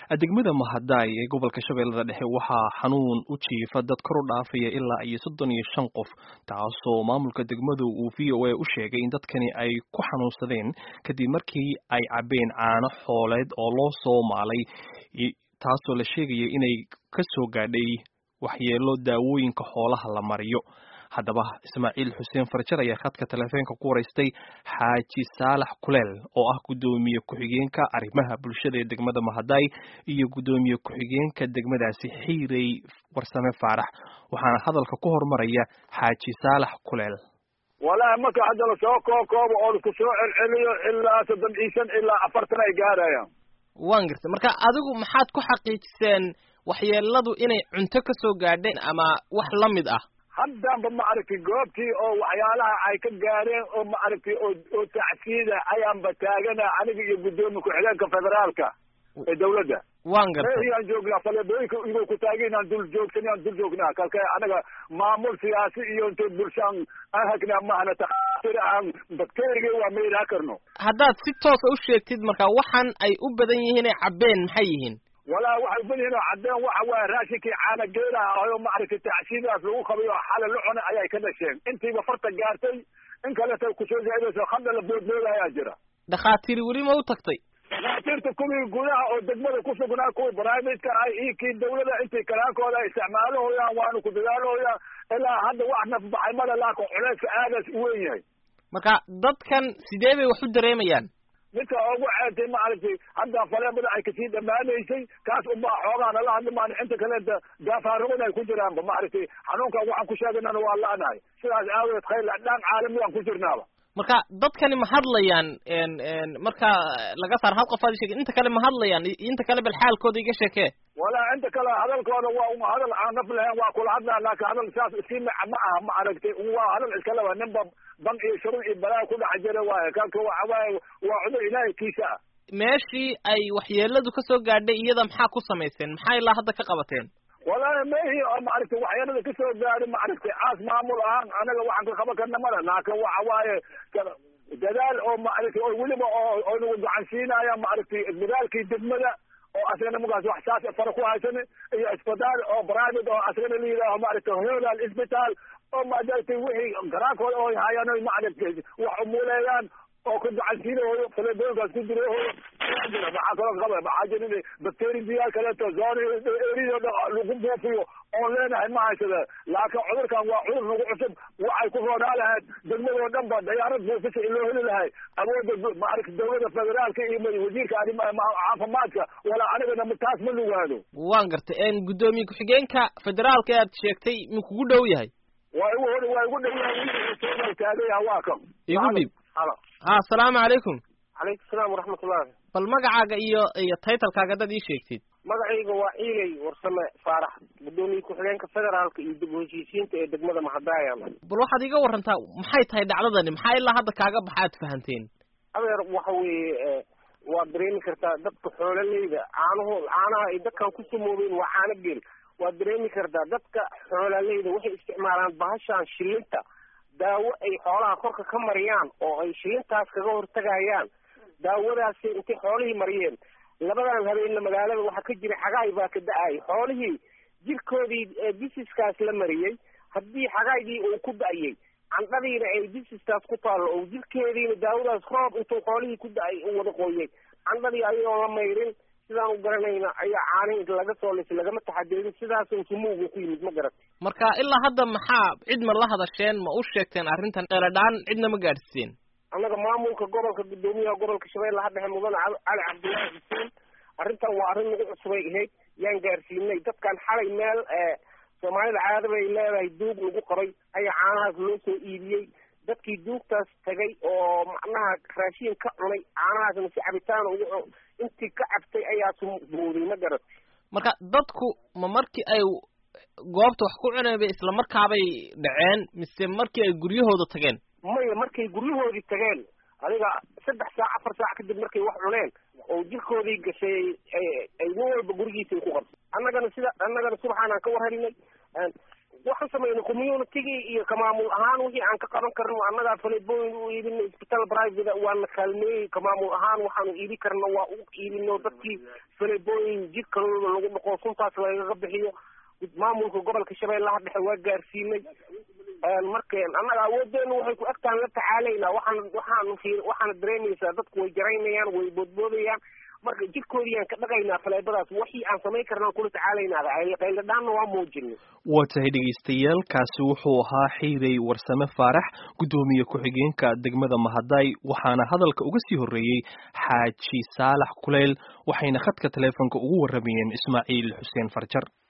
degmada mahadaay ee gobolka shabeellada dhexe waxaa xanuun u jiifa dad kor u dhaafaya ilaa iyo soddon iyo shan qof taasoo maamulka degmadu uu v o a u sheegay in dadkani ay ku xanuunsadeen kadib markii ay cabbeen caano xooleed oo loo soo maalay taasoo la sheegaya inay ka soo gaadhay waxyeelo daawooyinka xoolaha la mariyo haddaba ismaaciil xuseen farjar ayaa khadka telefoonka ku waraystay xaaji saalax kuleel oo ah guddoomiye ku-xigeenka arrimaha bulshada ee degmada mahadaay iyo guddoomiye ku-xigeenka degmadaasi xiirey warsame faarax waxaana hadalka ku hormaraya xaaji saalax kuleel walahi marka hadda lasoo kookoobo oo lasku soo celceliyo ilaa soddon iyo shan ilaa afartan ay gaarayaan waan gartay marka adigu maxaad ku xaqiijiseen waxyeeladu inay cunto ka soo gaadheen ama wax la mid ah haddanba maaragtay goobtii oo waxyaalaha ay ka gaareen oo maaragtay oo oo tacsiida ayaanba taagana aniga iyo guddoomiye ku-xigeenka federaalka ee dawladda waan gartay yaan joognaa faleebooyinka igoo ku taagay inaan dul joogsan aan dul joognaa kalka anaga maamul siyaasi iyo intay bulshaan aan hagnaa mahana takhatir aan bakteriga waa mayraa karno haddaad si toosa u sheegtid marka waxaan ay u badan yihiin ay cabbeen maxay yihiin walaa waxay badihiin oo caddeen waxa waaye raashinkii caana geelaha ahoo maaragtay tacsiidaas lagu qabay oo xala la cunay ayay ka dhasheen intiiba farta gaartay in kaleta kusoo zaadayso hadda la boodbooda ayaa jira dhakhaatiiri weli ma u tagtay dhakhaatiirta kuwii gudaha oo degmada ku sugnaa kuwii barnaamijka ah iyo kii dawlada intay kalaankooda ay isticmaalahooyaan waanu ku dadaalooyaan ilaa hadda wax nafbaxay mada laakin culeyska aadaas u weyn yahay marka dadkan sidee bay wax u dareemayaan midka ugu ceeltay maaragtay hadda faleebada ay kasii dhammaanaysay kaas unbaa xoogaana la hadli maan inta kaleeta daafaarugada ay ku jiraanba maaragtay xanuunkan waxaan ku sheegaynana waa la-nahay sidaas aawadeed khayr dhaan caalamiyaan ku jirnaaba marka dadkani ma hadlayaan marka laga saar hal qof aad sheegay inta kale ma hadlayaan inta kale bal xaalkooda iga sheekee walaa inta kale hadalkooda waa un hadal aan naf lahayn waa kula hadlaa laakin hadal saas iskii maca ma aha ma aragtay waa hadal iskaleba ninba ban iyo shurub iyo balaa ku dhex jira waaye kanka waxa waaye waa cudur ilaahay kiisa ah meeshii ay waxyeeladu ka soo gaadhay iyada maxaa ku samayseen maxaa ilaa hadda ka qabateen walahi mehi oo maaragtay waxyeelada kasoo gaadhay maaragtay caas maamul ahaan anaga waxaan ka qaban karna male laakin waxa waaye dadaal oo maaragtay oo weliba oo oo nagu gacansiinaya maaragtay dadaalkii degmada oo asagana markaas wax saas fara ku haysan iyo isbitaal oo private oo asagana la yidhaaho maaragtay holal isbitaal oo maaragtay wixii garaankooda oo hayaan oy maaragtay wax umuuleeyaan oo ku gacansiinahooyo faleebooyinkaas ku jirahooyo ayaa jira maxaa kaloo qaba maxaa jira bacteridiyaal kaleeto zone erido dhan lagu buufiyo oon leenahay ma haysada laakiin cudurkan waa cudur nagu cusub waxay ku roonaa lahayd degmadoo dhan ba dayaarad buufisa in loo heli lahay awoodda maaragta dawladda federaalka iyo wasiirka caafimaadka walaa anigana taas ma lugaado waan gartay guddoomiye ku-xigeenka federaalka aad sheegtay ma kugu dhow yahay waa igu hor waa igu dhow yahay taagaya waa kan igu dhib ha asalaamu calaykum calaykum salaam waraxmatullahi bal magacaaga iyo iyo taytalkaaga haddaad ii sheegtid magacayga waa ciiley warsame faarax guddoomiye ku-xigeenka federaalka iyo dib u heshiisiinta ee degmada mahadaaya bal waxaad iga warantaa maxay tahay dhacdadani maxaa ilaa hadda kaaga baxa aad fahanteen adeer waxa weeye waad dareemi kartaa dadka xoololeyda caanaho caanaha ay dadkan ku samoobeen waa caano geel waad dareemi kartaa dadka xoololeyda waxay isticmaalaan bahashaan shilinta daawo ay xoolaha korka ka mariyaan oo ay shilintaas kaga hortagayaan daawadaasi intay xoolihii mariyeen labadan habeenna magaalada waxaa ka jira xagaay baa ka da-ay xoolihii jirkoodii bisiskaas la mariyey haddii xagaygii uu ku da-yey candhadiina ay bisiskaas ku taallo oo jirkeediina daawadaas roob intuu xoolihii ku da-ay u wada qooyey candhadii ayagoon la mayrin sidaan u garanayna ayaa caanihi laga soo lisay lagama taxadirin sidaas sumuuga ku yimid ma garat marka ilaa hadda maxaa cid ma la hadasheen ma u sheegteen arrintan qeeladhaan cidna ma gaadhsiiseen annaga maamulka gobolka guddoomiyaha gobolka shabeellaha dhexe mudane cali cabdullaahi xuseen arrintan waa arrin nagu cusubay ahayd yaan gaarsiinay dadkan xalay meel soomaalida caada bay leedahay duug lagu qoray ayaa caanahaas loo soo iibiyey dadkii duugtaas tagay oo macnaha raashiin ka cunay caanahaasna si cabitaan ugu intii ka cabtay ayaa sumooday ma garat marka dadku ma markii ay goobta wax ku cuneen bay isla markaabay dhaceen mise markii ay guryahooda tageen maya markay guryahoodii tageen adiga saddex saac afar saac kadib markay wax cuneen oo jirkoodii gashay ay nin walba gurigiisa ku qabtay annagana sida annagana subaxaanaan ka war helinay waxaan samayno communitygii iyo kamaamul ahaan wixii aan ka qaban karno annagaa falebooyin u iibino isbitaal private waana kaalmeeyey kamaamul ahaan waxaanu iibi karno waa u iibino dadkii falebooyin jidkalooda lagu dhaqo suntaas lagaga bixiyo maamulka gobolka shabeellaha dhexe waa gaarsiinay marka annaga awoodeenu waxay ku agtaan la tacaalaynaa waxaan waxaanu fi waxaana dareemaysaa dadku way jaraynayaan way boodboodayaan marka jidkoodiyaan ka dhaqaynaa faleebadaas wixii aan samayn karnaan kula tacaalaynaada qayladhaanna waa muujinay waa tahay dhegaystayaal kaasi wuxuu ahaa xiirey warsame faarax guddoomiye ku-xigeenka degmada mahaday waxaana hadalka uga sii horreeyey xaaji saalax kuleyl waxayna khadka taleefonka ugu warramayeen ismaaciil xuseen farjar